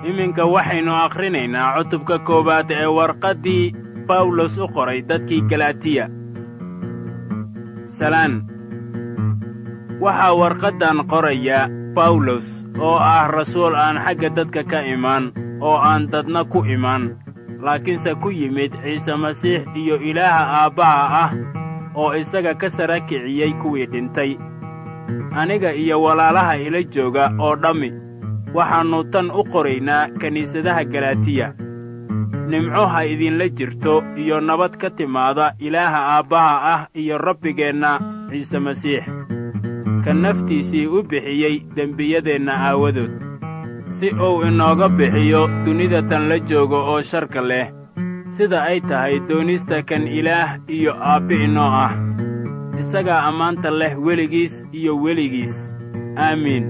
iminka waxaynu akhrinaynaa cutubka koowaad ee warqaddii bawlos u qoray dadkii galatiya salaan waxaa warqaddan qoraya bawlos oo ah rasuul aan xagga dadka ka imaan oo aan dadna ku imaan laakiinse ku yimid ciise masiix iyo ilaaha aabbaha ah oo isaga ka sara kiciyey kuwii dhintay aniga iyo walaalaha ila jooga oo dhammi waxaannu tan u qoraynaa kiniisadaha galatiya nimco ha idinla jirto iyo nabad ka timaada ilaaha aabbaha ah iyo rabbigeenna ciise masiix ka naftiisii u bixiyey dembiyadeenna aawadood si uu inooga bixiyo dunida tan la joogo oo sharka leh sida ay tahay doonista kan ilaah iyo aabbi inoo ah isagaa ammaanta leh weligiis iyo weligiis aamiin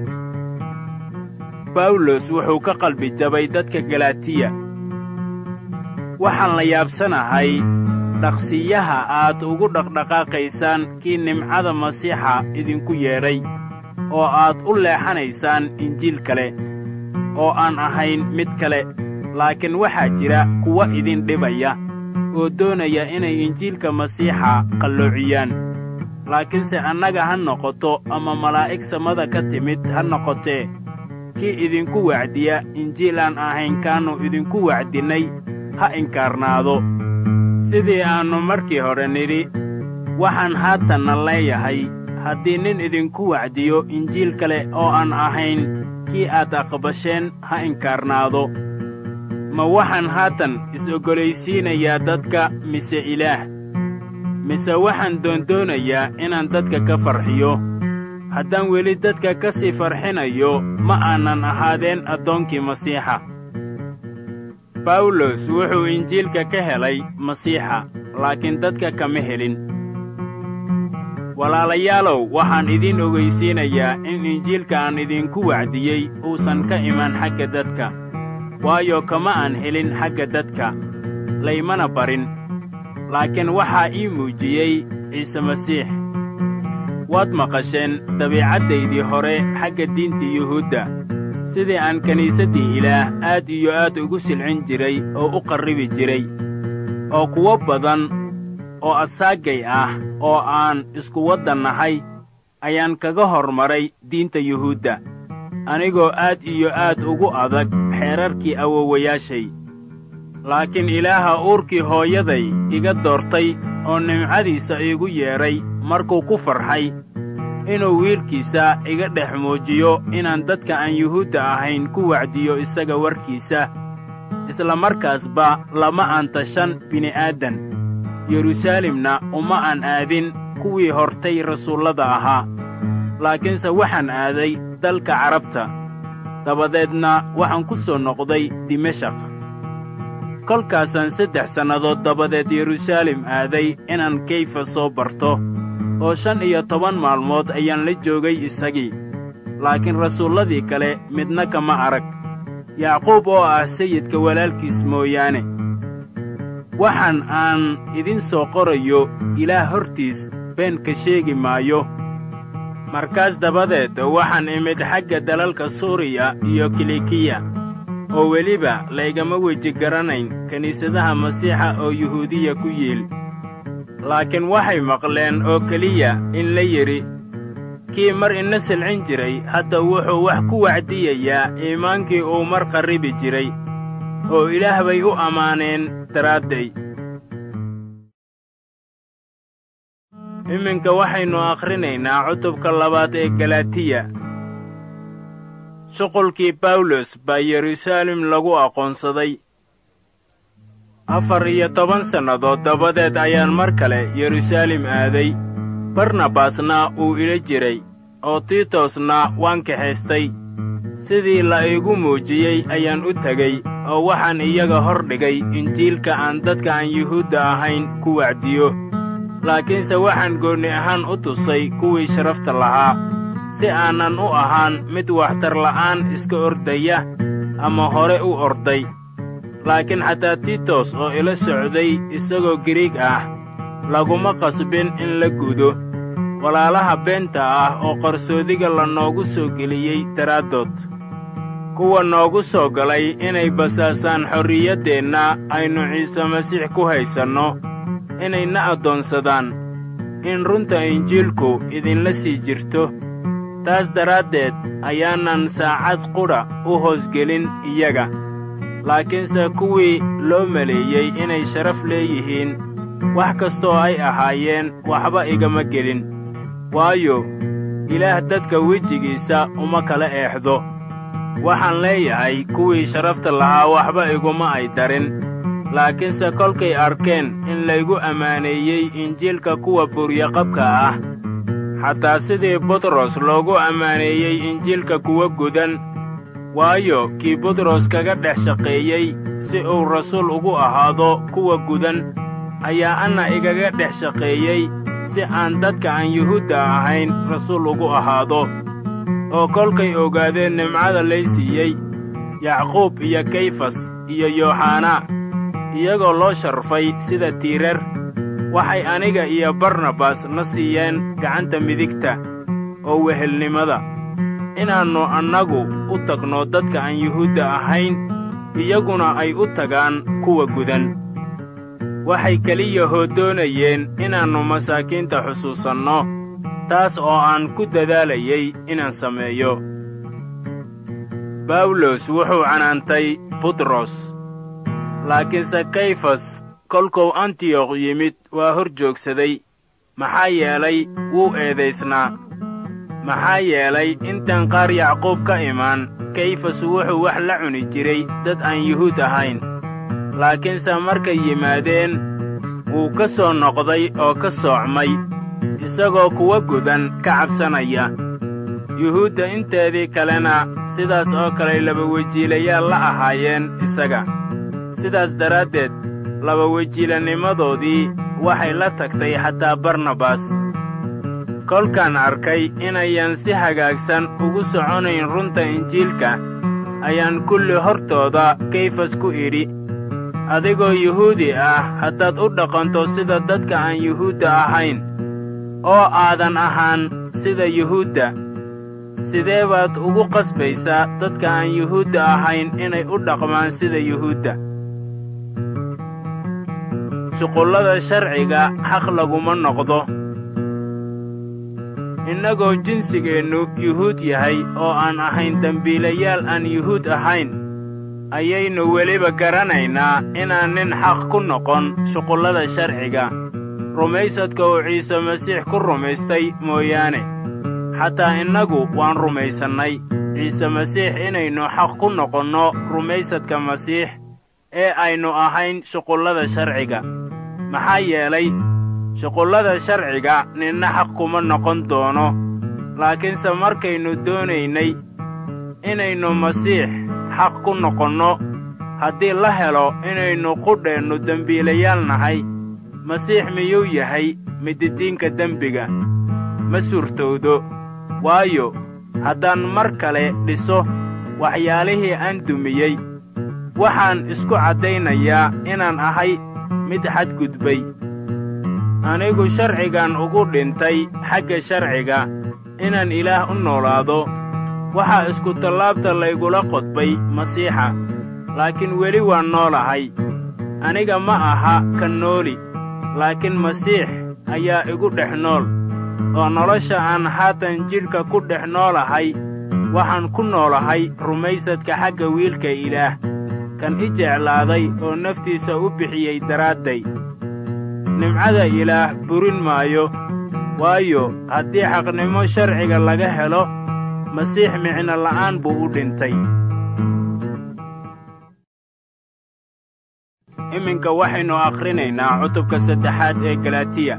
bawlos wuxuu ka qalbi jabay dadka galatiya waxaan la yaabsanahay dhaqsiyaha aad ugu dhaqdhaqaaqaysaan kii nimcada masiixa idinku yeedhay oo aad u leexanaysaan injiil kale oo aan ahayn mid kale laakiin waxaa jira kuwa idin dhibaya oo doonaya inay injiilka masiixa qalloociyaan laakiinse annaga ha noqoto ama malaa'ig samada ka timid ha noqotee kii idinku wacdiya injiil aan ahayn kaannu idinku wacdinnay ha inkaarnaado sidii aannu markii hore nidhi waxaan haatanna leeyahay haddii nin idinku wacdiyo injiil kale oo aan ahayn kii aad aqbasheen ha inkaarnaado ma waxaan haatan is-oggolaysiinayaa dadka mise ilaah mise waxaan doondoonayaa inaan dadka ka farxiyo haddaan weli dadka ka sii farxinayo ma aanan ahaadeen addoonkii masiixa bawlos wuxuu injiilka ka helay masiixa laakiin dadka kama helin walaalayaalow waxaan idiin ogaysiinayaa in injiilka aan idinku wacdiyey uusan ka imaan xagga dadka waayo kama aan helin xagga dadka laymana barin laakiin waxaa ii muujiyey ciise masiix waad maqasheen dabiicaddaydii hore xagga diinta yuhuudda sidii aan kiniisaddii ilaah aad iyo aad ugu silcin jiray oo u qarribi jiray oo kuwo badan oo asaagay ah oo aan isku waddan nahay ayaan kaga hormaray diinta yuhuudda anigoo aad iyo aad ugu adag xeerarkii awowayaashay laakiin ilaaha uurkii hooyaday iga doortay oo nimcadiisa iigu yeedhay markuu ku farxay inuu wiilkiisa iga dhex muujiyo inaan dadka aan yuhuudda ahayn ku wacdiyo isaga warkiisa isla markaasba lama aan tashan bini'aadan yeruusaalemna uma aan aadin kuwii hortay rasuullada ahaa laakiinse waxaan aaday dalka carabta dabadeedna waxaan ku soo noqday dimashaq kolkaasaan saddex sannadood dabadeed yeruusaalem aaday inaan kayfa soo barto oo shan iyo toban maalmood ayaan la joogay isagii laakiin rasuulladii kale midna kama arag yacquub oo ah sayidka walaalkiis mooyaane waxaan aan idin soo qorayo ilaah hortiis been ka sheegi maayo markaas dabadeed waxaan imid xagga dalalka suuriya iyo kilikiya oo weliba laygama weji garanayn kiniisadaha masiixa oo yuhuudiya ku yiil laakiin waxay maqleen oo keliya in la yidhi kii mar ina silcin jiray hadda wuxuu wax ku wacdiyayaa iimaankii uu mar qarribi jiray oo ilaah bay u ammaaneen daraadday iminka waxaynu akhrinaynaa cutubka labaad ee galatiya shuqulkii bawlos baa yeruusaalem lagu aqoonsaday afar iyo toban sannadood dabadeed ayaan mar kale yeruusaalem aaday barnabasna uu ila jiray oo tiitosna waan kaxaystay sidii la iigu muujiyey ayaan u tegey oo waxaan iyaga hor dhigay injiilka aan dadka aan yuhuudda ahayn ku wacdiyo laakiinse waxaan goonni ahaan u tusay kuwii sharafta lahaa si aanan u ahaan mid waxtarla'aan iska ordaya ama hore u orday laakiin xataa tiitos oo ila socday isagoo giriig ah laguma qasbin in la gudo walaalaha beenta ah oo qarsoodiga lanoogu soo geliyey daraaddood kuwa noogu soo galay inay basaasaan xorriyaddeenna aynu ciise masiix ku haysanno inayna addoonsadaan in runta injiilku idinla sii jirto taas daraaddeed ayaanan saacad qudha u hoosgelin iyaga laakiinse kuwii loo maleeyey inay sharaf leeyihiin wax kastoo ay ahaayeen waxba igama gelin waayo ilaah dadka wejigiisa uma kala eexdo waxaan leeyahay kuwii sharafta lahaa waxba iguma ay darin laakiinse kolkay arkeen in laygu ammaaneeyey injiilka kuwa buryaqabka ah xataa sidii butros loogu ammaaneeyey injiilka kuwa gudan waayo kii butros kaga dhex shaqeeyey si uu rasuul ugu ahaado kuwa gudan ayaa anna igaga dhex shaqeeyey si aan dadka aan yuhuudda ahayn rasuul ugu ahaado oo kolkay ogaadeen nimcada lay siiyey yacquub iyo kayfas iyo yooxanaa iyagoo loo sharfay sida tiirar waxay aniga iyo barnabas na siiyeen gacanta midigta oo wehelnimada inaannu annagu u tagno dadka aan yuhuudda ahayn iyaguna ay u tagaan kuwa gudan waxay keliya hoodoonayeen inaannu masaakiinta xusuusanno taas oo aan ku dadaalayey inaan sameeyo bawlos wuxuu canaantay butros laakiinse kayfas kolkuu antiyokh yimid waa hor joogsaday maxaa yeelay wuu eedaysnaa maxaa yeelay intaan qaar yacquub ka imaan kayfas wuxuu wax la cuni jiray dad aan yuhuud ahayn laakiinse markay yimaadeen wuu ka soo noqday oo ka soocmay isagoo kuwa gudan ka cabsanaya yuhuudda inteedii kalena sidaas oo kaley labawejiilayaal la ahaayeen isaga sidaas daraaddeed labawejiilanimadoodii waxay la tagtay xataa barnabas kolkaan arkay inayan si hagaagsan ugu soconayn runta injiilka ayaan kulli hortooda kayfas ku idhi adigoo yuhuudi ah haddaad u dhaqanto sida dadka aan yuhuudda ahayn oo aadan ahaan sida yuhuudda sidee baad ugu qasbaysaa dadka aan yuhuudda ahayn inay u dhaqmaan sida yuhuudda shuqullada sharciga xaq laguma noqdo innagoo jinsigeennu yuhuud yahay oo aan ahayn dembiilayaal aan yuhuud ahayn ayaynu weliba garanaynaa inaan nin xaq ku noqon shuqullada sharciga rumaysadka uu ciise masiix ku rumaystay mooyaane xataa innagu waan rumaysannay ciise masiix inaynu xaq ku noqonno rumaysadka masiix ee aynu ahayn shuqullada sharciga maxaa yeelay shuqullada sharciga ninna xaq kuma noqon doono laakiinse markaynu doonaynay inaynu masiix xaq ku noqonno haddii la helo inaynu qudheennu dembiilayaal nahay masiix miyuu yahay mididiinka dembiga ma suurtowdo waayo haddaan mar kale dhiso waxyaalihii aan dumiyey waxaan isku caddaynayaa inaan ahay mid xadgudbay anigu sharcigan ugu dhintay xagga sharciga inaan ilaah u noolaado waxaa iskutallaabta laygula qodbay masiixa laakiin weli waan noolahay aniga ma aha ka nooli laakiin masiix ayaa igu dhex nool oo nolosha aan haatan jidhka ku dhex noolahay waxaan ku noolahay rumaysadka xagga wiilka ilaah kan i jeclaaday oo naftiisa u bixiyey daraadday nimcada ilaah burin maayo waayo haddii xaqnimo sharciga laga helo masiix micno la'aan buu u dhintay iminka waxaynu akhrinaynaa cutubka saddexaad ee galatiya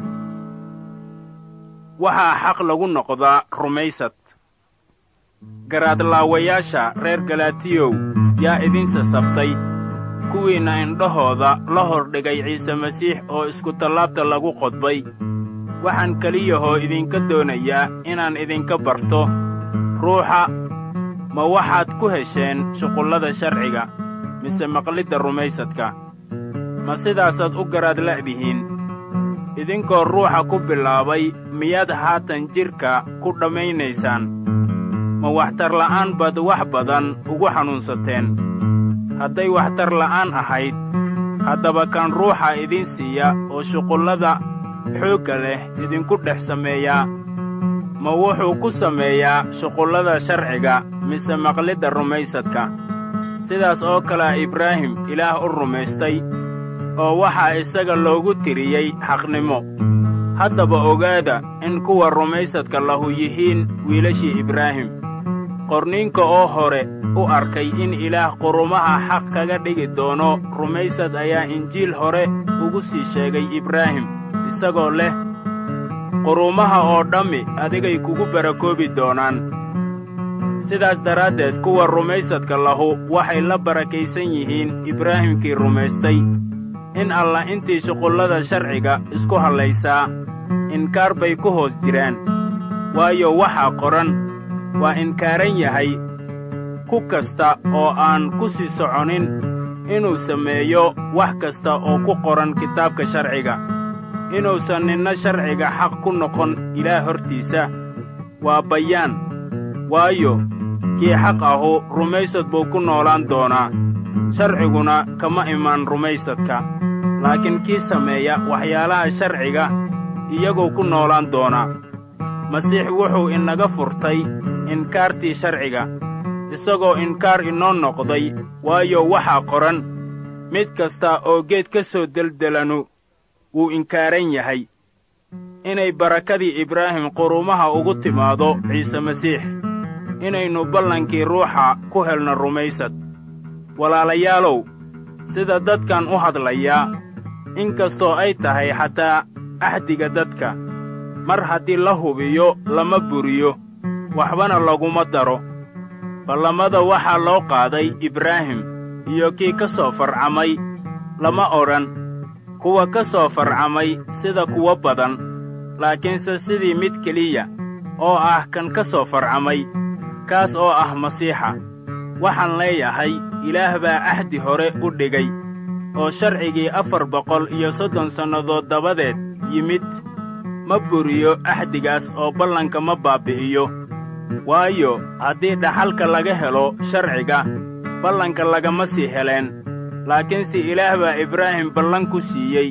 waxaa xaq lagu noqdaa rumaysad garaadlaawayaasha reer galatiyow yaa idin sasabtay kuwiinna indhahooda la hordhigay ciise masiix oo iskutallaabta lagu qodbay waxaan keliyahoo idinka doonayaa inaan idinka barto ruuxa ma waxaad ku hesheen shuqullada sharciga mise maqlidda rumaysadka ma sidaasaad u garaad la'dihiin idinkoo ruuxa ku bilaabay miyaad haatan jidhka ku dhammaynaysaan ma waxtarla'aan baad wax badan ugu xanuunsateen hadday waxtar la'aan ahayd haddaba kan ruuxa idin siiya oo shuqullada xoogga leh idinku dhex sameeyaa ma wuxuu ku sameeyaa shuqullada sharciga mise maqlidda rumaysadka sidaas oo kalea ibraahim ilaah u rumaystay oo waxaa isaga loogu tiriyey xaqnimo haddaba ogaada in kuwa rumaysadka lahu yihiin wiilashii ibraahim qorniinka oo hore u arkay in ilaah qurumaha xaq kaga dhigi doono rumaysad ayaa injiil hore ugu sii sheegay ibraahim isagoo leh qurumaha oo dhammi adigay kugu barakoobi doonaan sidaas daraaddeed kuwa rumaysadka lahu waxay la barakaysan yihiin ibraahimkii rumaystay in allah intii shuqullada sharciga isku hadlaysaa inkaar bay ku hoos jiraan waayo waxaa qoran waa inkaaran yahay ku kasta oo aan ku sii soconin inuu sameeyo wax kasta oo ku qoran kitaabka sharciga inuusan ninna sharciga xaq ku noqon ilaah hortiisa waa bayaan waayo kii xaq ahu rumaysad buu ku noolaan doonaa sharciguna kama imaan rumaysadka laakiin kii sameeya waxyaalaha sharciga iyaguu ku noolaan doonaa masiix wuxuu inaga furtay inkaartii sharciga isagoo inkaar inoo noqday waayo waxaa qoran mid kasta oo geed ka soo deldelanu wuu inkaaran yahay inay barakadii ibraahim qurumaha ugu timaado ciise masiix inaynu ballankii ruuxa ku helno rumaysad walaalayaalow sida dadkan u hadlayaa in kastoo ay tahay xataa axdiga dadka mar haddii la hubiyo lama buriyo waxbana laguma daro ballamada waxaa loo qaaday ibraahim iyo kii ka soo farcamay lama odhan kuwa ka soo farcamay sida kuwo badan laakiinse sidii mid keliya oo ah kan ka soo farcamay kaas oo ah masiixa waxaan leeyahay ilaah baa ahdi hore u dhigay oo sharcigii afar boqol iyo soddon sannadood dabadeed yimid ma buriyo ahdigaas oo ballanka ma baabbi'iyo waayo haddii dhaxalka laga helo sharciga ballanka lagama sii heleen laakiinse ilaah baa ibraahim ballan ku siiyey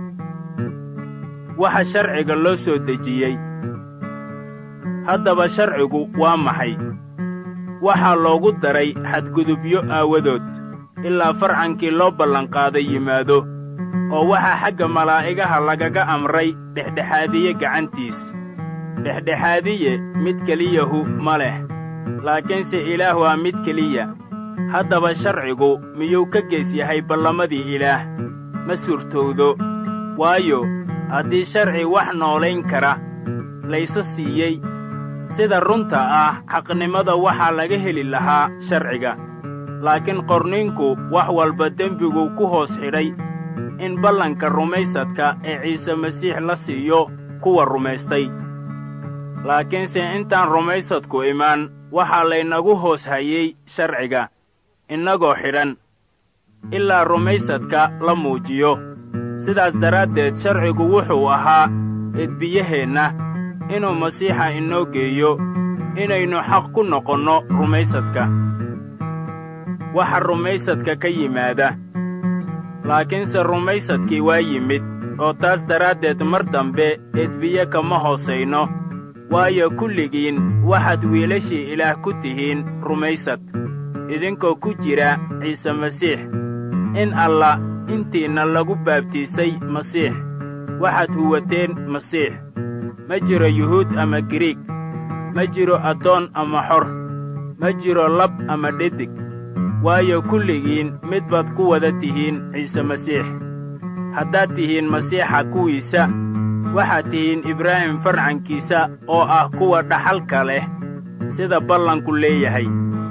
waxa sharciga loo soo dejiyey haddaba sharcigu waa maxay waxaa loogu daray xadgudubyo aawadood ilaa farcankii loo ballanqaaday yimaado oo waxaa xagga malaa'igaha lagaga amray dhexdhexaadiye gacantiis dhexdhexaadiye mid keliyahu ma leh laakiinse ilaah waa mid keliya haddaba sharcigu miyuu ka gees yahay ballamadii ilaah ma suurtowdo waayo haddii sharci wax noolayn kara layse siiyey sida runta ah xaqnimada waxaa laga heli lahaa sharciga laakiin qorninku wax walba dembiguu ku hoos xidhay in ballanka rumaysadka ee ciise masiix la siiyo kuwa rumaystay laakiinse intaan rumaysadku imaan waxaa laynagu hoos hayey sharciga innagoo xidhan ilaa rumaysadka la muujiyo sidaas daraaddeed sharcigu wuxuu ahaa edbiyaheenna inuu masiixa inoo geeyo inaynu xaq ku noqonno rumaysadka waxa rumaysadka ka yimaada laakiinse rumaysadkii waa yimid oo taas daraaddeed mar dambe edbiye kama hoosayno waayo kulligiin waxaad wiilashii ilaah ku tihiin rumaysad idinkoo ku jira ciise masiix in allah intiinna lagu baabtiisay masiix waxaad huwateen masiix ma jiro yuhuud ama giriig ma jiro addoon ama xor ma jiro lab ama dhedig waayo kulligiin mid baad ku wada tihiin ciise masiix haddaad tihiin masiixa kuwiisa waxaad tihiin ibraahim farcankiisa oo ah kuwa dhaxalka leh sida ballanku leeyahay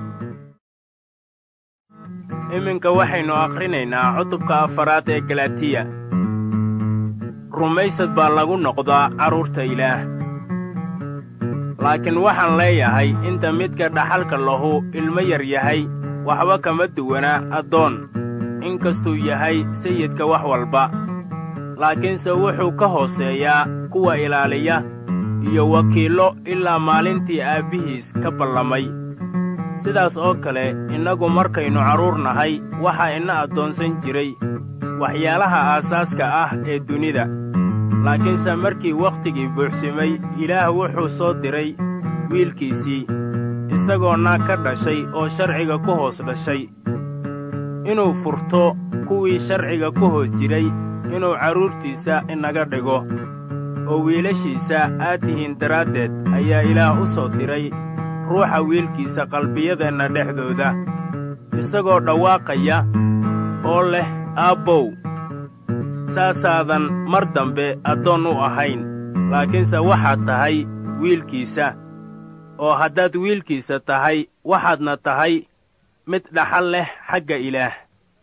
iminka waxaynu akhrinaynaa cutubka afaraad ee galatiya rumaysad baa lagu noqdaa carruurta ilaah laakiin waxaan leeyahay inta midka dhaxalka lahu ilmo yar yahay waxba kama duwana addoon in kastuu yahay sayidka wax walba laakiinse wuxuu ka hooseeyaa kuwa ilaaliya iyo wakiillo ilaa maalintii aabbihiis ka ballamay sidaas oo kale innagu markaynu carruur nahay waxaa ina addoonsan jiray waxyaalaha aasaaska ah ee dunida laakiinse markii wakhtigii buuxsimay ilaah wuxuu soo diray wiilkiisii isagoo naag ka dhashay oo sharciga ku hoos dhashay inuu furto kuwii sharciga ku hoos jiray inuu carruurtiisa inaga dhigo oo wiilashiisa aad tihiin daraaddeed ayaa ilaah u soo diray ruuxa wiilkiisa qalbiyadeenna dhexdooda isagoo dhawaaqaya oo leh aabbow saasaadan mar dambe addoon u ahayn laakiinse waxaad tahay wiilkiisa oo haddaad wiilkiisa tahay waxaadna tahay mid dhaxal leh xagga ilaah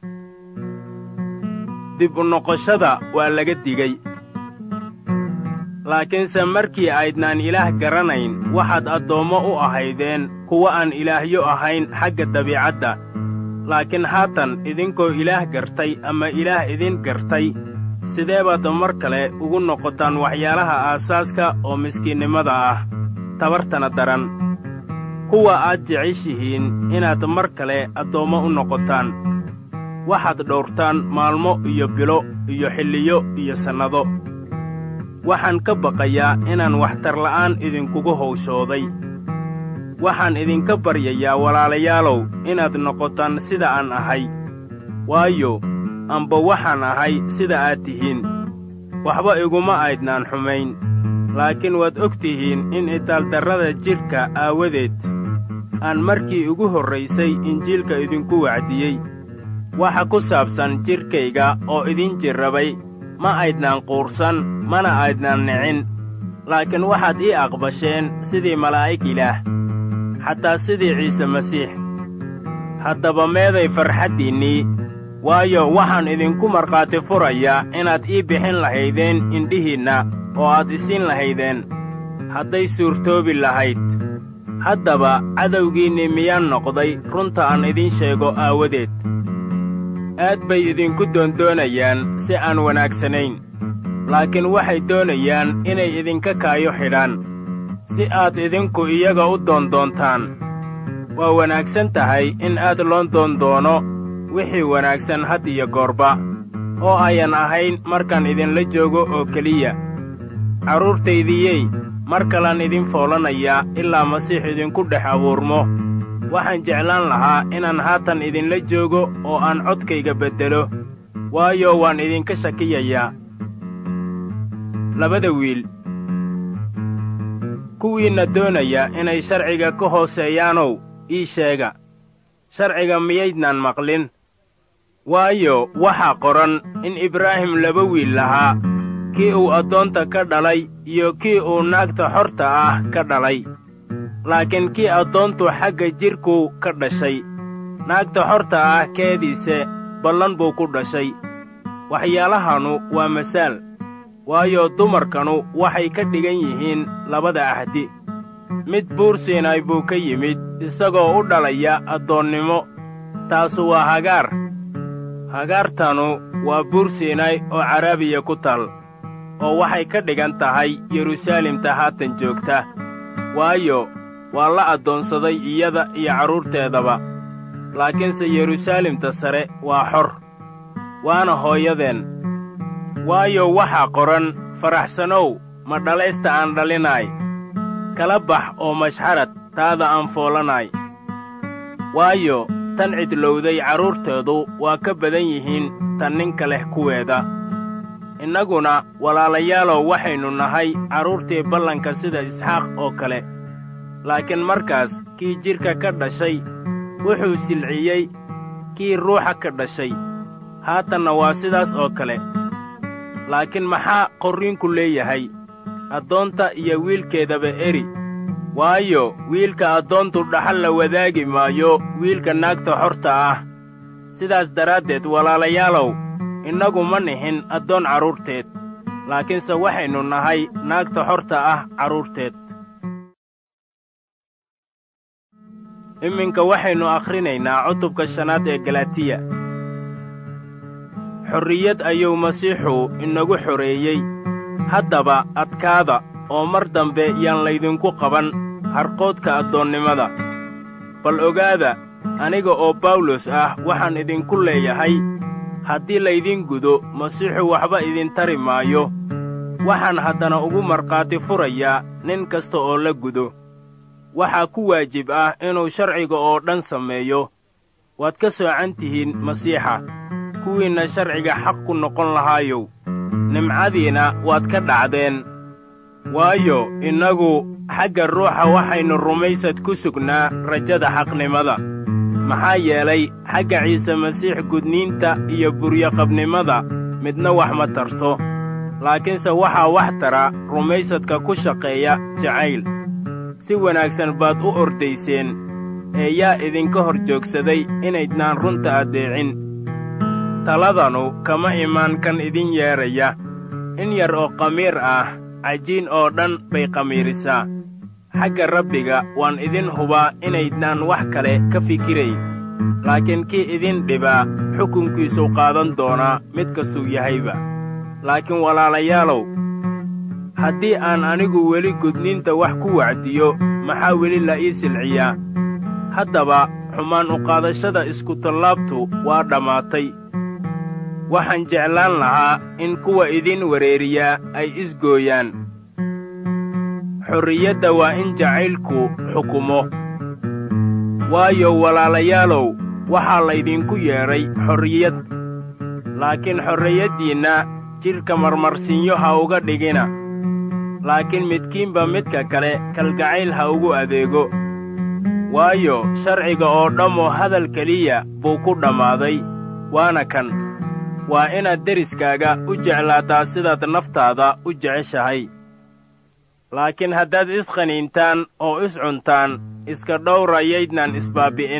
dib u noqoshada waa laga digay laakiinse markii aydnaan ilaah garanayn waxaad addoommo u ahaydeen kuwa aan ilaahyo ahayn xagga dabiicadda laakiin haatan idinkoo ilaah gartay ama ilaah idin gartay sidee baad mar kale ugu noqotaan waxyaalaha aasaaska oo miskiinnimada ah tabartana daran kuwa aad jeceshihiin inaad mar kale addoommo u noqotaan waxaad dhowrtaan maalmo iyo bilo iyo xilliyo iyo sannado waxaan ka baqayaa inaan waxtarla'aan idinkugu hawshooday waxaan idinka baryayaa walaalayaalow inaad noqotaan sida aan ahay waayo amba waxaan ahay sida aad tihiin waxba iguma aydnaan xumayn laakiin waad og tihiin in itaaldarrada jidhka aawadeed aan markii ugu horraysay injiilka idinku wacdiyey waxa ku saabsan jidhkayga oo idin jirrabay ma aydnaan quursan mana aydnaan nicin laakiin waxaad ii aqbasheen sidii malaa'ig ilaah xataa sidii ciise masiix haddaba meeday farxaddiinnii waayo waxaan idinku markhaati furayaa inaad ii bixin lahaydeen indhihiinna oo aad isiin lahaydeen hadday suurtoobi lahayd haddaba cadowgiinnii miyaan noqday runta aan idiin sheego aawadeed aad bay idinku doondoonayaan si aan wanaagsanayn laakiin waxay doonayaan inay idinka kaayo xidhaan si aad idinku iyaga u doondoontaan waa wanaagsan tahay in aad loo doondoono wixii wanaagsan had iyo goorba oo ayan ahayn markaan idinla joogo oo keliya carruurtaydiyey mar kalaan idin foolanayaa ilaa masiix idinku dhex abuurmo waxaan jeclaan lahaa inaan haatan idinla joogo oo aan codkayga beddelo waayo waan idinka shakiyayaa labada wiil kuwiinna doonaya inay sharciga ka hooseeyaanow ii sheega sharciga miyaydnaan maqlin waayo waxaa qoran in ibraahim laba wiil lahaa kii uu addoonta ka dhalay iyo kii uu naagta xorta ah ka dhalay laakiin kii addoontu xagga jidhkuu ka dhashay naagta xorta ah keediise ballan buu ku dhashay waxyaalahanu waa masaal waayo dumarkanu waxay ka dhigan yihiin labada ahdi mid buur siinay buu ka yimid isagoo u dhalaya addoonnimo taasu waa hagaar hagaartanu waa buur siinay oo caraabiya ku tal oo waxay ka dhigan tahay yeruusaalemta haatan joogta waayo waa la addoonsaday iyada iyo carruurteedaba laakiinse yeruusaalemta sare waa xor waana hooyadeen waayo waxaa qoran faraxsanow ma dhalaysta aan dhalinaay kala bax oo mashxarad taada aan foolanaay waayo tan cidlowday carruurteedu waa ka badan yihiin tan ninka leh kuweeda innaguna walaalayaalow waxaynu nahay carruurtii ballanka sida isxaaq oo kale laakiin markaas kii jidhka ka dhashay wuxuu silciyey kii ruuxa ka dhashay haatanna waa sidaas oo kale laakiin maxaa qorriinku leeyahay addoonta iyo wiilkeedaba eri waayo wiilka addoontu dhaxal la wadaagi maayo wiilka naagta xorta ah sidaas daraaddeed walaalayaalow innagu ma nihin addoon carruurteed laakiinse waxaynu nahay naagta xorta ah carruurteed iminka waxaynu akhrinaynaa cutubka shanaad ee galatiya xorriyad ayuu masiixu inagu xoreeyey haddaba adkaada oo mar dambe yaan laydinku qaban harqoodka addoonnimada bal ogaada aniga oo bawlos ah waxaan idinku leeyahay haddii laydin gudo masiixu waxba idin tari maayo waxaan haddana ugu markhaati furayaa nin kasta oo la gudo waxaa ku waajib ah inuu sharciga oo dhan sameeyo waad ka soocan tihiin masiixa kuwiinna sharciga xaq ku noqon lahaayow nimcadiina waad ka dhacdeen waayo innagu xagga ruuxa waxaynu rumaysad ku sugnaa rajada xaqnimada maxaa yeelay xagga ciise masiix gudniinta iyo buryoqabnimada midna wax ma tarto laakiinse waxaa wax tara rumaysadka ku shaqeeya jacayl si wanaagsan baad u ordayseen ee yaa idinka hor joogsaday inaydnaan runta addeecin taladanu kama imaan kan idin yeedhaya in yar oo qamiir ah cajiin oo dhan bay qamiirisaa xagga rabbiga waan idin hubaa inaydnaan wax kale ka fikirayn laakiin kii idin dhibaa xukunkiisuu qaadan doonaa mid kastuu yahayba laakiin walaalayaalow haddii aan anigu weli gudniinta wax ku wacdiyo maxaa weli la ii silciyaa haddaba xumaan uqaadashada iskutallaabtu waa dhammaatay waxaan jeclaan lahaa in kuwa idin wereeriyaa ay isgooyaan xorriyadda waa in jacaylku xukumo waayo walaalayaalow waxaa laydinku yeedhay xorriyad laakiin xorriyaddiinna jidhka marmarsiinyo ha uga dhigina laakiin midkiinba midka kale kalgacayl ha ugu adeego waayo sharciga oo dhammoo hadal keliya buu ku dhammaaday waana kan waa inaad deriskaaga u jeclaataa sidaad naftaada u jeceshahay laakiin haddaad isqaniintaan oo iscuntaan iska dhowra yaydnaan isbaabbi'in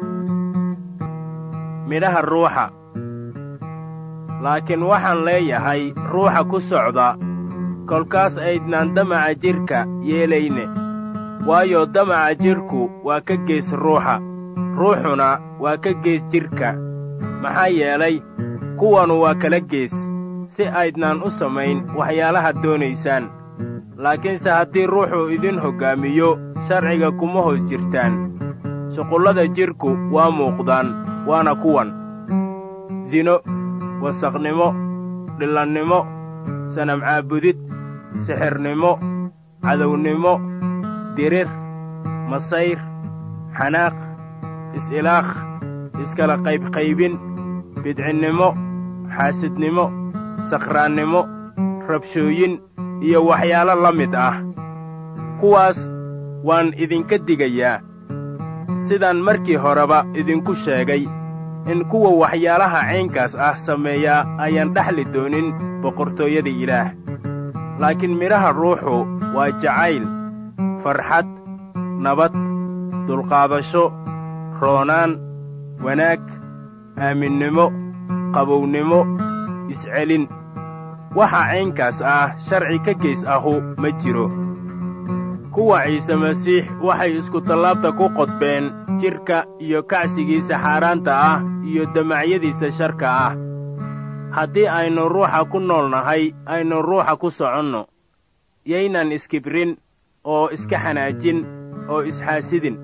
midhaha ruuxa laakiin waxaan leeyahay ruuxa ku socda kolkaas aydnaan damaca jidhka yeelayne waayo damaca jidhku waa ka gees ruuxa ruuxuna waa ka gees jidhka maxaa yeelay kuwanu waa kala gees si aydnaan u samayn waxyaalaha doonaysaan laakiinse haddii ruuxu idin hoggaamiyo sharciga kuma hoos jirtaan shuqullada jidhku waa muuqdaan waana kuwan sino wasaqnimo dhillannimo sanamcaabudid sixirnimo cadownimo dirir masayr xanaaq is-ilaakh iskala qaybqaybin bidcinnimo xaasidnimo sakhraannimo rabshooyin iyo waxyaalo la mid ah kuwaas waan idinka digayaa sidaan markii horeba idinku sheegay in kuwa waxyaalaha caynkaas ah sameeyaa ayaan dhexli doonin boqortooyada ilaah laakiin midhaha ruuxu waa jacayl farxad nabad dulqaadasho roonaan wanaag aaminnimo qabownimo iscelin waxa caynkaas ah sharci ka geys ahu ma jiro kuwa ciise masiix waxay iskutallaabta ku qodbeen jidhka iyo kacsigiisa xaaraanta ah iyo damacyadiisa sharka ah haddii aynu ruuxa ku nool nahay aynu ruuxa ku soconno yaynan iskibrin oo iska xanaajin oo isxaasidin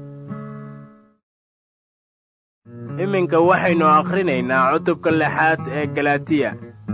iminka waxaynu akhrinaynaa cutubka lixaad ee galatiya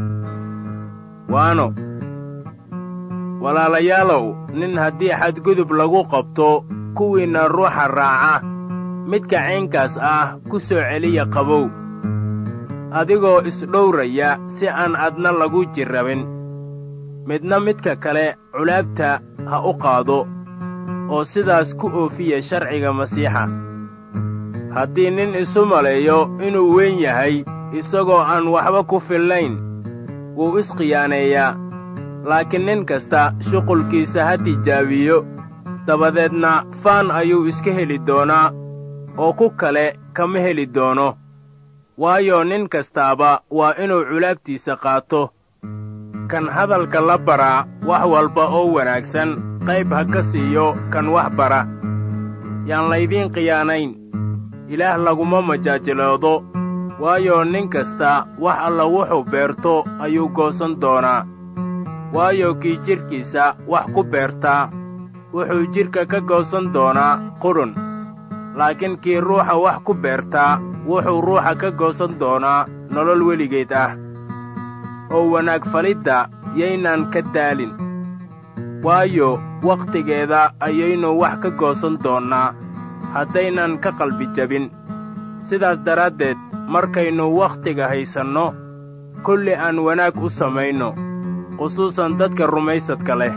waano walaalayaalow nin haddii xadgudub lagu qabto kuwiinna ruuxa raaca midka caynkaas ah ku soo celiya qabow adigoo isdhowraya si aan adna lagu jirrabin midna midka kale culaabta ha u qaado oo sidaas ku oofiya sharciga masiixa haddii nin isu maleeyo inuu weyn yahay isagoo aan waxba ku fillayn wuu iskhiyaaneeyaa laakiin nin kasta shuqulkiisa ha tijaabiyo dabadeedna faan ayuu iska heli doonaa oo ku kale kama heli doono waayo nin kastaaba waa inuu culaabtiisa qaato kan hadalka la baraa wax walba oo wanaagsan qayb ha ka siiyo kan wax bara yaan laydiin khiyaanayn ilaah laguma majaajiloodo waayo nin kasta wax alla wuxuu beerto ayuu goosan doonaa waayo kii jidhkiisa wax ku beertaa wuxuu jidhka ka goosan doonaa qudhun laakiin kii ruuxa wax ku beertaa wuxuu ruuxa ka goosan doonaa nolol weligeed ah oo wanaag falidda yaynaan ka daalin waayo wakhtigeeda ayaynu wax ka goosan doonnaa haddaynan ka qalbi jabin sidaas daraaddeed markaynu wakhtiga haysanno kulli aan wanaag u samayno khusuusan dadka rumaysadka leh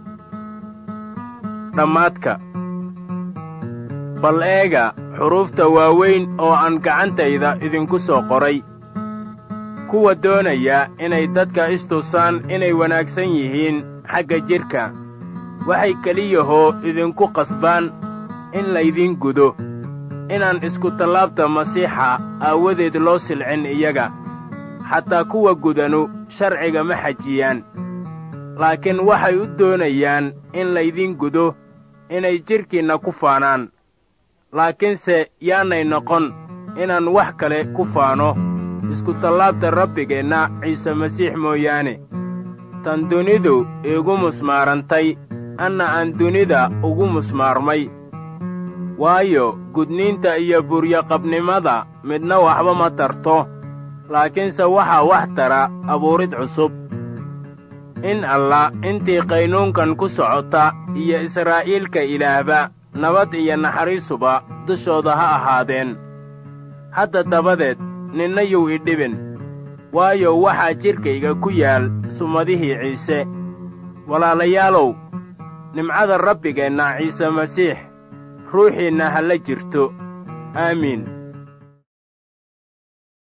dhammaadka bal eega xuruufta waaweyn oo aan gacantayda idinku soo qoray kuwa doonaya inay dadka istusaan inay wanaagsan yihiin xagga jidhka waxay keliyahoo idinku qasbaan in laydiin gudo inaan iskutallaabta masiixa aawadeed loo silcin iyaga xataa kuwa gudanu sharciga ma xajiyaan laakiin waxay u doonayaan in laydiin gudo inay jidhkiinna ku faanaan laakiinse yaanay noqon inaan wax kale ku faano iskutallaabta rabbigeenna ciise masiix mooyaane tan dunidu iigu musmaarantay anna aan dunida ugu musmaarmay waayo gudniinta iyo buryaqabnimada midna waxba ma tarto laakiinse waxaa wax tara abuurid cusub in allah intii qaynuunkan ku socota iyo israa'iilka ilaahba nabad iyo naxariisuba dushooda ha ahaadeen hadda dabadeed ninna yuu idhibin waayo waxaa jidhkayga ku yaal sumadihii ciise walaalayaalow nimcada rabbigeenna ciise masiix ruuxiinna ha la jirto aamiin